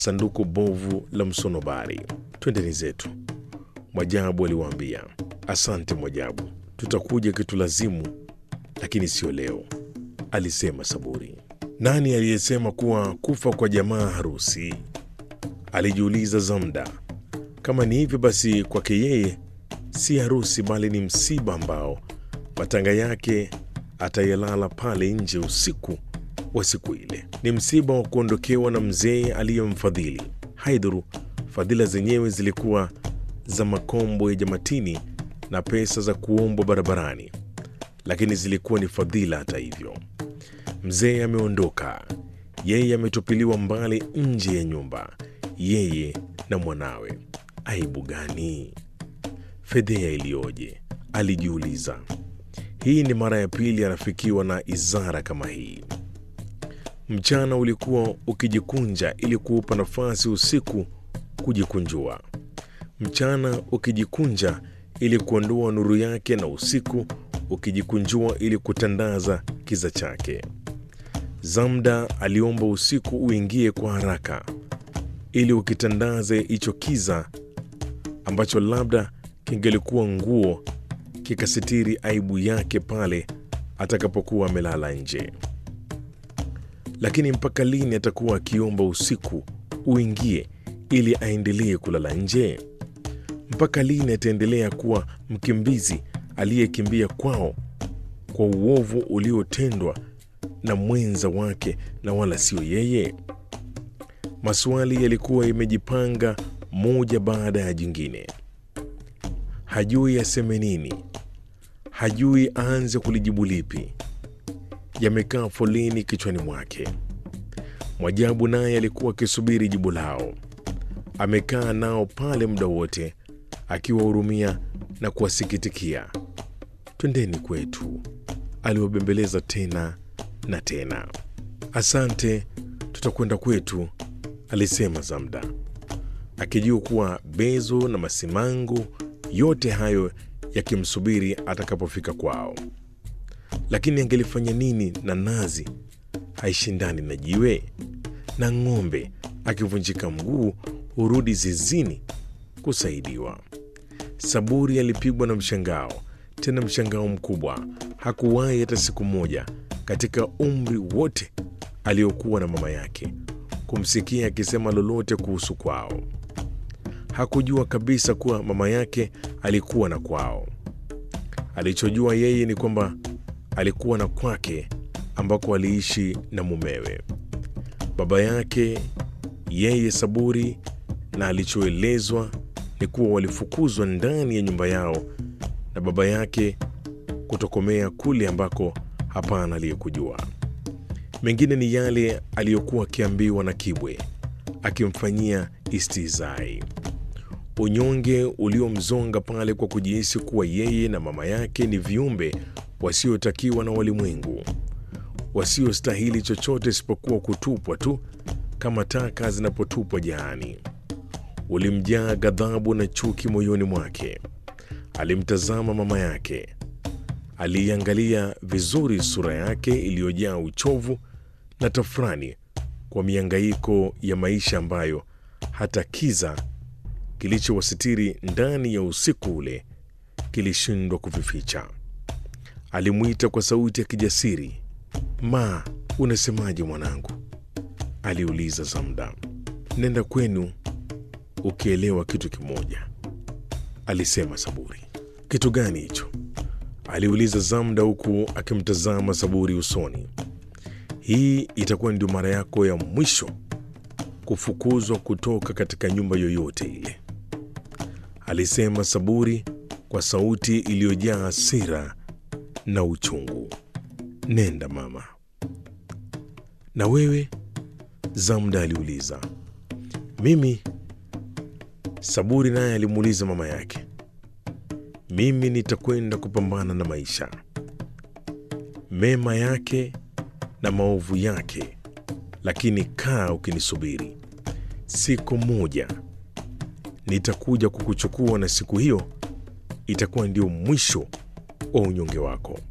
sanduku bovu la msonobari. Twendeni zetu, Mwajabu aliwaambia. Asante Mwajabu, tutakuja kitulazimu, lakini sio leo, alisema Saburi. Nani aliyesema kuwa kufa kwa jamaa harusi? alijiuliza Zamda. Kama ni hivyo basi, kwake yeye si harusi, bali ni msiba ambao matanga yake atayalala pale nje usiku wa siku ile. Ni msiba wa kuondokewa na mzee aliyemfadhili. Haidhuru fadhila zenyewe zilikuwa za makombo ya jamatini na pesa za kuombwa barabarani, lakini zilikuwa ni fadhila. Hata hivyo, mzee ameondoka, yeye ametupiliwa mbali nje ya nyumba, yeye na mwanawe. Aibu gani! Fedhea iliyoje! Alijiuliza. Hii ni mara ya pili anafikiwa na izara kama hii. Mchana ulikuwa ukijikunja ili kuupa nafasi usiku kujikunjua, mchana ukijikunja ili kuondoa nuru yake, na usiku ukijikunjua ili kutandaza kiza chake. Zamda aliomba usiku uingie kwa haraka ili ukitandaze hicho kiza ambacho labda kingelikuwa nguo kikasitiri aibu yake pale atakapokuwa amelala nje. Lakini mpaka lini atakuwa akiomba usiku uingie ili aendelee kulala nje? Mpaka lini ataendelea kuwa mkimbizi aliyekimbia kwao kwa uovu uliotendwa na mwenza wake na wala sio yeye? Maswali yalikuwa yamejipanga moja baada ya jingine. Hajui aseme nini, hajui aanze kulijibu lipi. Yamekaa foleni kichwani mwake. Mwajabu naye alikuwa akisubiri jibu lao. Amekaa nao pale muda wote akiwahurumia na kuwasikitikia. Twendeni kwetu, aliwabembeleza tena na tena. Asante, tutakwenda kwetu, alisema Zamda akijua kuwa Bezo na Masimango yote hayo yakimsubiri atakapofika kwao. Lakini angelifanya nini na nazi haishindani na jiwe, na ng'ombe akivunjika mguu hurudi zizini kusaidiwa. Saburi alipigwa na mshangao, tena mshangao mkubwa. Hakuwahi hata siku moja katika umri wote aliokuwa na mama yake kumsikia akisema lolote kuhusu kwao. Hakujua kabisa kuwa mama yake alikuwa na kwao. Alichojua yeye ni kwamba alikuwa na kwake ambako aliishi na mumewe, baba yake yeye Saburi, na alichoelezwa ni kuwa walifukuzwa ndani ya nyumba yao na baba yake kutokomea kule ambako hapana aliyekujua. Mengine ni yale aliyokuwa akiambiwa na Kibwe akimfanyia istizai, unyonge uliomzonga pale kwa kujihisi kuwa yeye na mama yake ni viumbe wasiotakiwa na walimwengu, wasiostahili chochote isipokuwa kutupwa tu kama taka zinapotupwa jaani. Ulimjaa ghadhabu na chuki moyoni mwake. Alimtazama mama yake, aliiangalia vizuri sura yake iliyojaa uchovu na tafrani kwa miangaiko ya maisha ambayo hata kiza kilichowasitiri ndani ya usiku ule kilishindwa kuvificha. Alimwita kwa sauti ya kijasiri, Ma, unasemaje mwanangu? aliuliza Zamda. Nenda kwenu ukielewa kitu kimoja, alisema Saburi. Kitu gani hicho? aliuliza Zamda huku akimtazama Saburi usoni. Hii itakuwa ndio mara yako ya mwisho kufukuzwa kutoka katika nyumba yoyote ile, alisema Saburi kwa sauti iliyojaa hasira na uchungu. Nenda mama. Na wewe? Zamda aliuliza. Mimi? Saburi naye alimuuliza mama yake. Mimi nitakwenda kupambana na maisha, mema yake na maovu yake, lakini kaa ukinisubiri. Siku moja nitakuja kukuchukua, na siku hiyo itakuwa ndio mwisho wa unyonge wako.